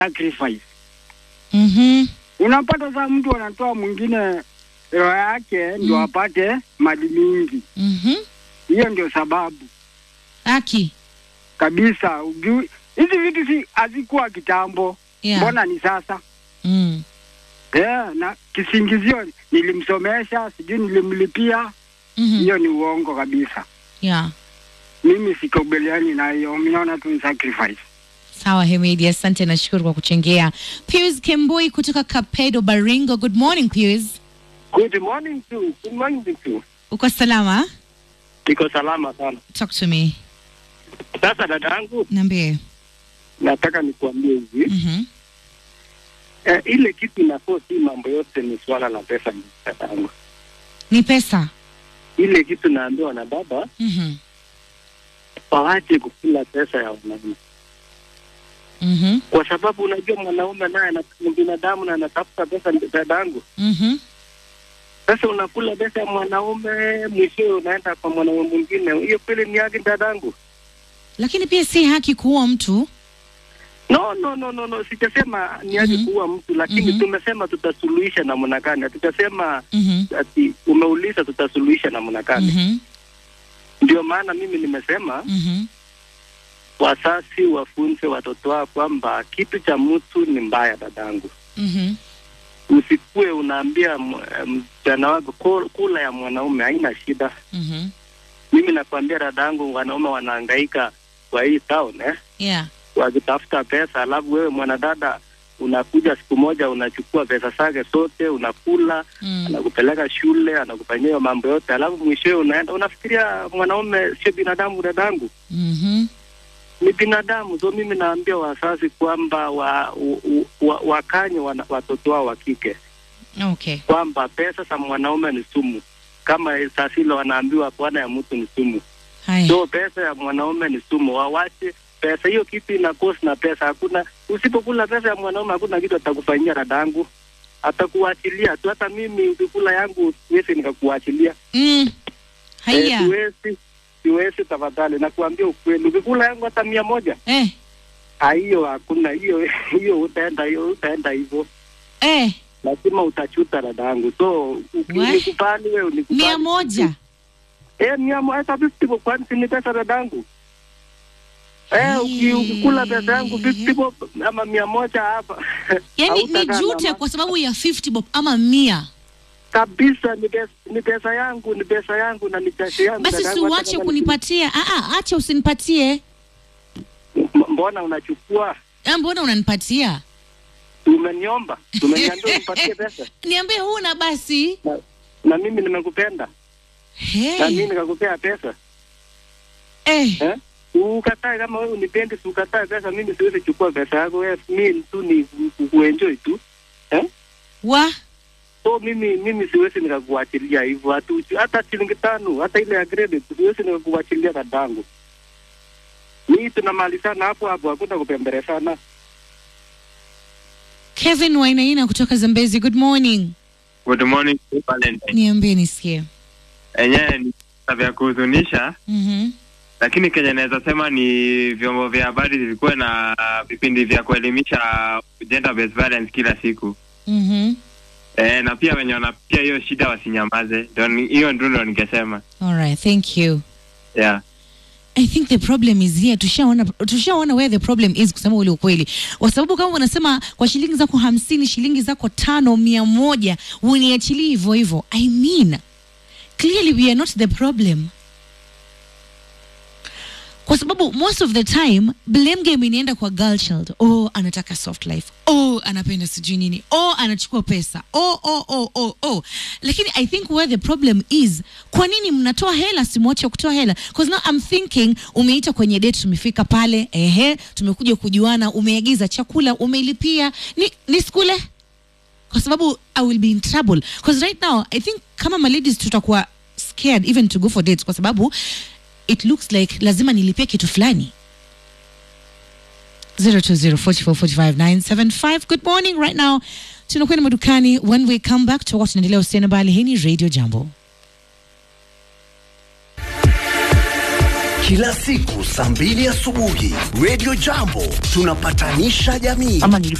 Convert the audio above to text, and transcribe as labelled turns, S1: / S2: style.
S1: sacrifice.
S2: Mhm.
S1: Unapata saa mtu anatoa mwingine roho yake ndio
S2: Mm.
S1: apate mali mingi.
S2: Mhm.
S1: Hiyo ndio sababu
S2: Aki.
S1: kabisa. Ujui hizi vitu si hazikuwa kitambo,
S2: Yeah.
S1: mbona ni sasa?
S2: Mm.
S1: Yeah, na kisingizio nilimsomesha, sijui nilimlipia,
S2: Mhm.
S1: hiyo ni uongo kabisa.
S2: Yeah.
S1: Mimi sikubaliani na hiyo, minaona tu ni sacrifice.
S2: Sawa Hemedi, asante nashukuru kwa kuchangia. Pius Kemboi kutoka Kapedo Baringo. Good morning Pius.
S3: Good morning to good morning to
S2: Uko salama?
S3: Niko salama sana.
S2: Talk to me.
S3: Sasa dadangu,
S2: Niambie.
S3: nataka nikuambie hivi
S2: Mhm.
S3: eh, ile kitu inafaa si mambo yote ni swala la pesa dadangu.
S2: Ni pesa.
S3: Ile kitu naambiwa na baba
S2: Mhm.
S3: wawache kukula pesa ya wanaume,
S2: Mhm.
S3: kwa sababu unajua mwanaume naye ana- ni binadamu na anatafuta pesa dadangu.
S2: Mhm.
S3: Sasa unakula pesa ya mwanaume, mwishowe unaenda kwa mwanaume mwingine, hiyo kweli ni haki dadangu?
S2: Lakini pia si haki kuua mtu.
S3: No, no, no, no, no. Sijasema ni haki
S2: Mhm.
S3: kuua mtu, lakini
S2: Mhm.
S3: tumesema tutasuluhisha namna gani. Hatutasema
S2: Mhm.
S3: ati umeuliza tutasuluhisha namna gani.
S2: Mhm.
S3: Ndio maana mimi nimesema
S2: Mhm.
S3: wazazi wafunze watoto wao kwamba kitu cha mtu ni mbaya, dadangu.
S2: Mhm.
S3: Usikue unaambia m- eh, msichana wako "Ku- kula ya mwanaume haina shida.
S2: Mhm.
S3: Mimi nakwambia dadangu, wanaume wanahangaika kwa hii town eh,
S2: Yeah.
S3: wakitafuta pesa, alafu wewe mwanadada unakuja siku moja unachukua pesa zake zote unakula
S2: Mm.
S3: anakupeleka shule, anakufanyia hiyo mambo yote, alafu mwishowe unaenda unafikiria mwanaume sio binadamu. Dadangu
S2: Mhm.
S3: ni binadamu. So mimi naambia wazazi kwamba wa, u- u- wa, wakanye wana, watoto wao wa kike
S2: Okay.
S3: kwamba pesa za mwanaume ni sumu, kama sasilo wanaambiwa bwana ya mtu ni sumu.
S2: Haya.
S3: So pesa ya mwanaume ni sumu, wawache pesa hiyo. Kitu ina cost na pesa, hakuna usipokula pesa ya mwanaume hakuna kitu atakufanyia dadangu, atakuachilia tu. Hata mimi ukikula yangu siwezi nikakuachilia.
S2: Mm.
S3: Eh,
S2: Haya.
S3: siwezi, siwezi tafadhali, nakuambia ukweli, ukikula yangu hata mia moja
S2: Eh.
S3: Ah, hiyo hakuna hiyo hiyo, utaenda hiyo utaenda hivyo,
S2: Eh.
S3: lazima utachuta dadangu. So uki-
S2: We?
S3: unikubali wewe, unikubali
S2: Mia moja.
S3: eh, mia moja hata fifty bob, kwani si ni pesa dadangu? Eh, uki- ukikula pesa yangu fifty bob ama mia moja hapa
S2: Yaani ni
S3: hautakaa
S2: jute
S3: na-
S2: kwa sababu ya 50 bob ama mia.
S3: kabisa. Ni pesa, ni pesa yangu, ni pesa yangu na ni pesa yangu
S2: Basi
S3: dadangu, hata
S2: siuache
S3: kama ni-
S2: kunipatia. Ah ah, acha usinipatie.
S3: M- Mbona unachukua?
S2: Ah, mbona unanipatia?
S3: Umeniomba, umeniambia unipatie pesa
S2: Niambie huna basi.
S3: na, na mimi nimekupenda na mimi
S2: Hey.
S3: nikakupea pesa
S2: Eh.
S3: eh? Ukatae kama wewe unipendi, si ukatae pesa. Mimi siwezi chukua pesa yako wewe, mimi tu ni ku- kuenjoy tu eh?
S2: Wa.
S3: So mimi mimi siwezi nikakuachilia hivyo, hatu hata shilingi tano, hata ile ya credit siwezi nikakuachilia dadangu. Mimi tunamalizana hapo hapo, hakuna kupembelezana.
S2: Kevin Wainaina kutoka Zambezi. Good morning.
S4: Good morning Valentine.
S2: Niambie nisikie.
S4: Enyewe ni visa vya kuhuzunisha,
S2: Mhm.
S4: lakini kenye naweza sema ni vyombo vya habari vilikuwa na vipindi vya kuelimisha gender based violence kila siku
S2: Mhm.
S4: e, na pia wenye wanapitia hiyo shida wasinyamaze. Ndio ni- Hiyo ndio ndo ningesema
S2: All right, thank you.
S4: yeah.
S2: I think the problem is here. Tushaona tushaona where the problem is, kusema ule ukweli, kwa sababu kama unasema kwa shilingi zako hamsini, shilingi zako tano, mia moja uniachilie hivyo hivyo. I mean clearly we are not the problem, kwa sababu most of the time blame game inaenda kwa girl child. Oh, anataka soft life. Oh, anapenda sijui nini. Oh, anachukua pesa. Oh, oh, oh, oh, oh. Lakini I think where the problem is, kwa nini mnatoa hela simwache kutoa hela? Because now I'm thinking umeita kwenye date, tumefika pale, ehe, tumekuja kujuana, umeagiza chakula, umeilipia, ni, ni skule kwa sababu I will be in trouble because right now I think kama ma ladies tutakuwa scared even to go for dates kwa sababu it looks like lazima nilipie kitu fulani 0204445975 good morning right now tunakwenda madukani when we come back tutakuwa tunaendelea usiana bali hii ni radio jambo
S5: kila siku saa mbili asubuhi. Radio Jambo tunapatanisha jamii.
S6: ama